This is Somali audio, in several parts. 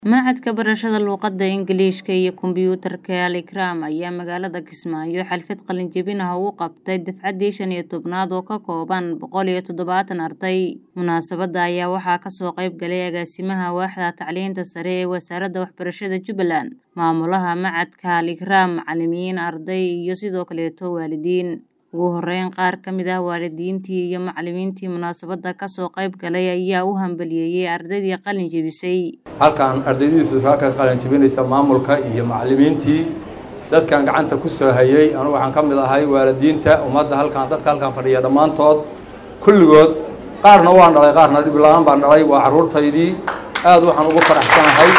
Machadka Barashada Luqadda Ingiriiska iyo Kombiyuutarka Al Ikram ayaa magaalada Kismaayo xaflad qalin jebin ah ugu qabtay dafcaddii shan iyo tobnaad oo ka kooban boqol iyo toddobaatan arday. Munaasabadda ayaa waxaa kasoo qayb galay agaasimaha waaxda tacliinta sare ee wasaaradda waxbarashada Jubbaland, maamulaha machadka Al Ikram, macalimiin, arday iyo sidoo kaleeto waalidiin. Ugu horeyn qaar ka mid ah waalidiintii iyo macalimiintii munaasabadda kasoo qayb galay ayaa u hambaliyeeyay ardaydii qalin jebisay. halkan ardaydiisu halka qalin jebinaysa maamulka iyo macalimiintii dadkan gacanta ku soo hayay anugu waxaan ka mid ahay waalidiinta ummadda halkan dadka halkan fadhiya dhammaantood kulligood qaarna waan dhalay qaarna dhib la-aan baan dhalay waa carruurtaydii aad waxaan ugu faraxsanahay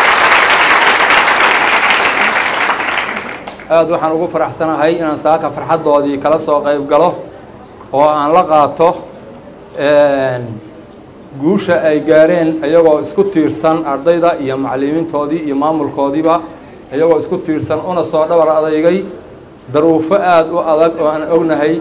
aad waxaan ugu faraxsanahay inaan saaka farxaddoodii kala soo qayb galo oo aan la qaato guusha ay gaareen iyagoo isku tiirsan ardayda iyo macalimiintoodii iyo maamulkoodiiba iyagoo isku tiirsan una soo dhabar adeygay daruufo aada u adag oo aan ognahay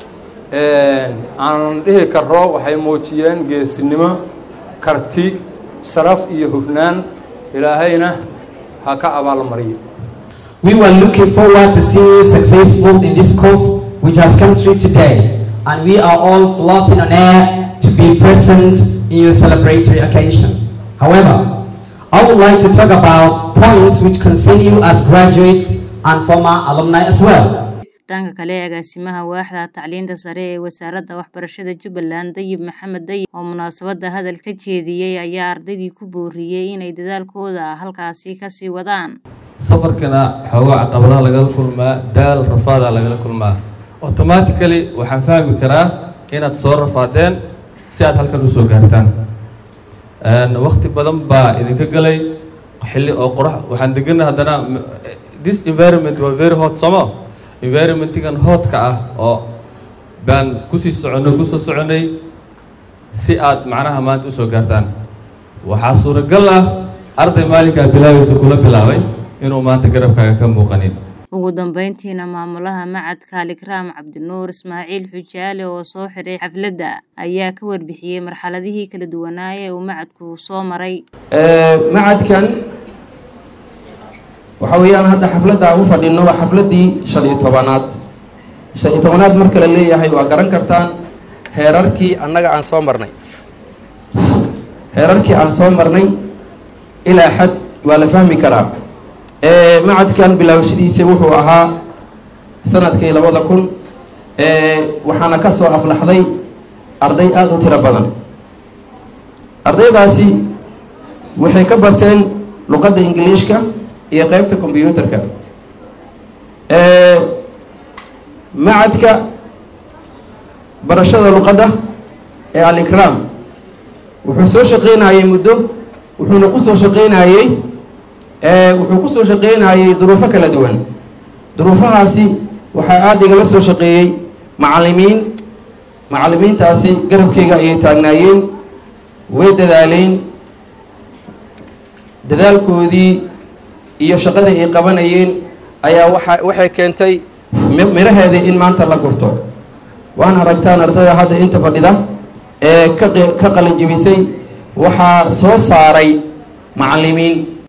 aanan dhihi karo waxay muujiyeen geesinimo karti sharaf iyo hufnaan ilaahayna ha ka abaalmariyo We were looking forward to seeing you successful in this course which has come through today, and we are all floating on air to be present in your celebratory occasion. However, I would like to talk about points which concern you as graduates and former alumni as well. dhanka kale agaasimaha waaxda tacliinta sare ee wasaaradda waxbarashada Jubbaland Dayib Maxamed Dayib oo munaasabadda hadal ka jeediyey ayaa ardaydii ku booriyey inay dadaalkooda halkaasi kasii wadaan safarkana xoogaa caqabadaha lagala kulmaa daal rafaadaa lagala kulmaa automatically waxaan fahmi karaa inaad soo rafaadeen si aad halkan usoo gaartaan wakti badan baa idinka galay xilli oo qorax waxaan degana haddana this environment was very hot somo environmentigan hoodka ah oo baan kusii soconay kusoo soconay si aad macnaha maanta usoo gaartaan waxaa suuragal ah arday maalinkaa bilaabaysa kula bilaabay inuu maanta garabkaaga ka muuqanin ugu dambeyntiina maamulaha machadka Al Ikram Cabdinuur Ismaaciil Xujaale oo soo xiray xafladda ayaa ka warbixiyey marxaladihii kala duwanaa ee uu machadku soo maray machadkan waxa weeyaan hadda xafladda aan u fadhino waa xafladdii shan iyo tobanaad shan iyo tobanaad marka la leeyahay waa garan kartaan heerarkii annaga aan soo marnay heerarkii aan soo marnay ilaa xad waa la fahmi karaa machadkan bilaawashadiisa wuxuu ahaa sanadkii labada kun waxaana ka soo aflaxday arday aada u tiro badan ardaydaasi waxay ka barteen luqadda ingiliishka iyo qeybta combyuutarka machadka barashada luqadda ee al ikram wuxuu soo shaqeynayey muddo wuxuuna ku soo shaqeynayey wuxuu ku soo shaqeynayey duruufo kala duwan duruufahaasi waxaa aada igala soo shaqeeyey macalimiin macalimiintaasi garabkeyga ayay taagnaayeen way dadaaleen dadaalkoodii iyo shaqadii ay qabanayeen ayaa waa waxay keentay miraheedii in maanta la gurto waan aragtaan ardayda hadda inta fadhida ee ka ka qalin jebisay waxaa soo saaray macalimiin